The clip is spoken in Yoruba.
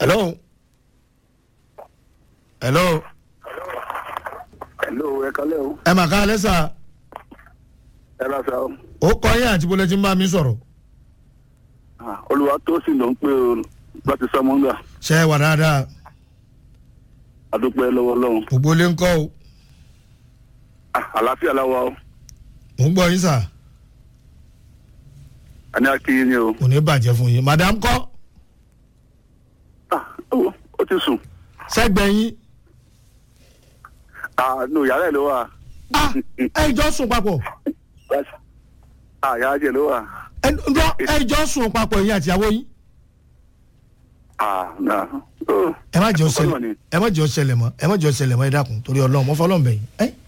hello hello hello ẹ kalẹ́ o ẹ mà ká alẹ́ sà ẹ ra sa o ó kọ yín àti bọ́lẹ̀ tí ń bá mi sọ̀rọ̀ Ah, olùwà tó sì ló ń pè o láti sọmọ́ngà ṣe é wà dáadáa àdúpẹ́ lọ́wọ́ lọ́hùn gbogbo ilé ń kọ́ o Ah, àlàáfíà láwa o mò ń gbọ́ yín sà a ní akíyí ni o kò ní bàjẹ́ fún yín madam kọ́ Ah, ó ó ti sùn sẹ́gbẹ̀ẹ́ yín Ah, nù yàrá ẹ̀ ló wà ah ẹ jọ sùn papọ̀ Ah, yàrá jẹ̀ ló wà ẹ ǹjọ́ ẹ jọ sùn papọ̀ yín àti ìyàwó yín Ah, náà ó ẹ má jẹ́ ó Ọlọ́run ṣẹlẹ̀ ni. ẹ má jẹ́ ó ṣẹlẹ̀ mọ́ ẹ má jẹ́ ó ṣẹlẹ̀ mọ́ ẹ dákun torí ọlọ́run mọ́ fọlọ́run bẹ̀yìn ẹ